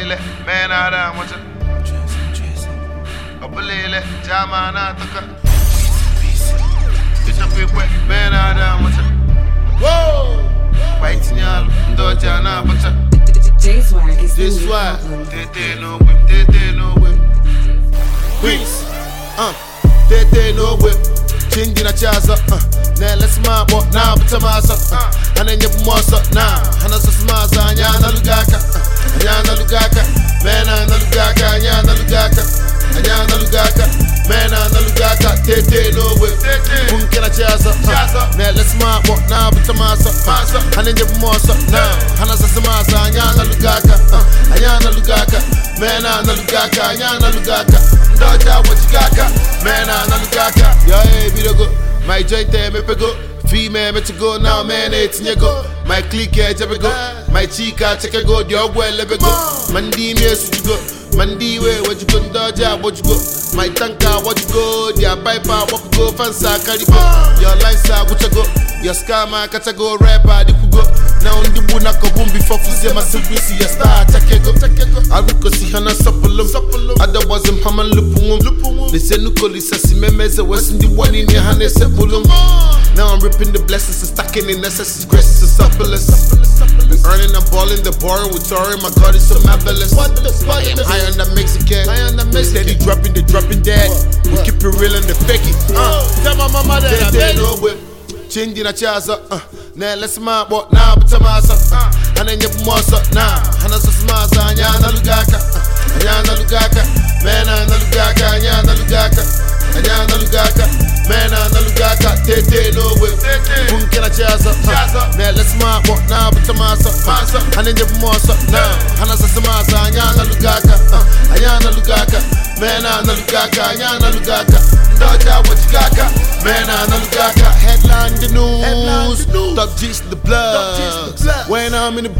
Abulele, man out of much. Abulele, jama na toka. It's a quick way, man out of much. Whoa! Biting y'all, doja na bacha. J-Swag is the This new why, problem. tete no whip, tete no whip. Queens, uh, tete no whip. Chingy na chaza, uh, na let's ma bo na buta masa, uh, ane nye bumosa na, hana sa smaza, anya na lugaka, uh, anya na lugaka, mena na lugaka, anya na lugaka, anya na lugaka, mena na lugaka, tete no whip. Punke na chaza, uh, na let's ma bo na buta masa, uh, ane nye bumosa na, hana sa smaza, anya na lugaka, uh, anya na lugaka, mena na lugaka, anya na lugaka, ndoja wachigaka, mena na lugaka, yo hey, bidogo, my joint eh, me pego, female me to go now, man, it's go, my clique eh, jebe go, my chica check go, the ogwe lebe go, mandi me su go, mandi we what you go, ndoja what you go, my tanka what you go, their piper what you go, fansa carry go, your lines are what you go, your scammer kata go rapper, the go, now ndi buna ko bumbi for fuze masibisi ya star check go, aruko si hana sapulum, otherwise I'm haman lupungum, they say nuko lisa si memeze west ndi one in your hand sepulum. Now I'm ripping the blessings and stacking in excess, graces and suppleness. We earning and balling the borrowing with touring, my God is so marvelous. I am high on the Mexican, high on the Mexican. Steady dropping the dropping dead. We keep it real and the fake it. Uh, tell my mama that I made no whip. Chingy na chaza, uh, na let's ma bo na buta masa, uh, ane nye bumosa na, hana sa smaza, anya na lugaka, uh, anya na lugaka, mena na lugaka, anya na lugaka, anya na lugaka, mena na lugaka, tete no whip, punke na chaza, uh, na let's ma bo na buta masa, uh, ane nye bumosa na, hana sa smaza, anya na lugaka, uh, anya na lugaka, mena na lugaka, anya na lugaka, Doja wachigaka, mena na lugaka, headline the news, top G's the blood. When I'm in the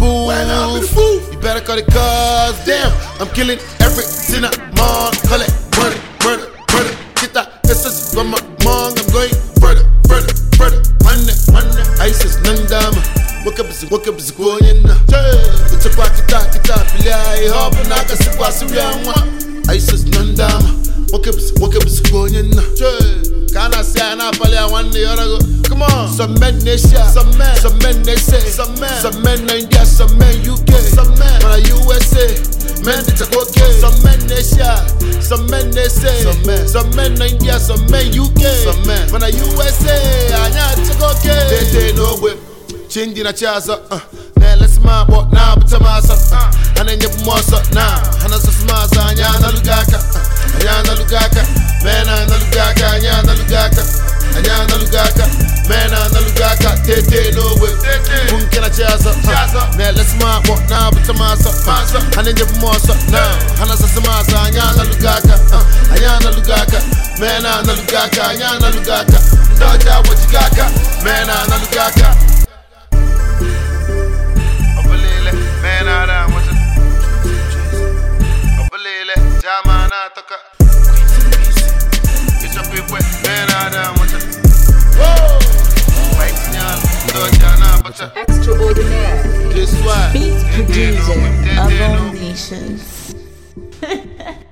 booth, you better call it cause damn, I'm killing everything I'm on. Call it murder, murder, murder. Get that essence from my mom, I'm going further, further, further. Money, money, ISIS nandama. Wake up, wake up, going na. It's a kita kita pilai hop na kasi kwa sibianwa. ISIS nandama. Wake up, wake up, going na. Kana say na pale one day or go. Come on, some men they share, some men, some men they say, some men, some men in India, some men UK, some men from the USA, men they take okay. Some men they share, some men they say, some men, some men in India, some men UK, some men from the USA, anya take okay. They say no way, change na chaza, uh, na let's ma bo na buta masa, uh, ane nye bumosa na, hana sa smaza, anya na lugaka, uh, anya na lugaka, mena na lugaka, anya na lugaka, anya na lugaka, mena na lugaka, tete no way, punke na chaza, uh, na let's ma bo na buta masa, uh, ane nye bumosa na, hana sa smaza, anya na lugaka, uh, anya na lugaka, mena na lugaka, anya na lugaka, doja wachigaka, mena na lugaka. Abulele, man out of much. Abulele, jama na toka. It's a people, man out of much. Whoa! White nyal, doja na bacha. Extraordinaire. This why. Beat Tete no producer whip, of tete all no nations.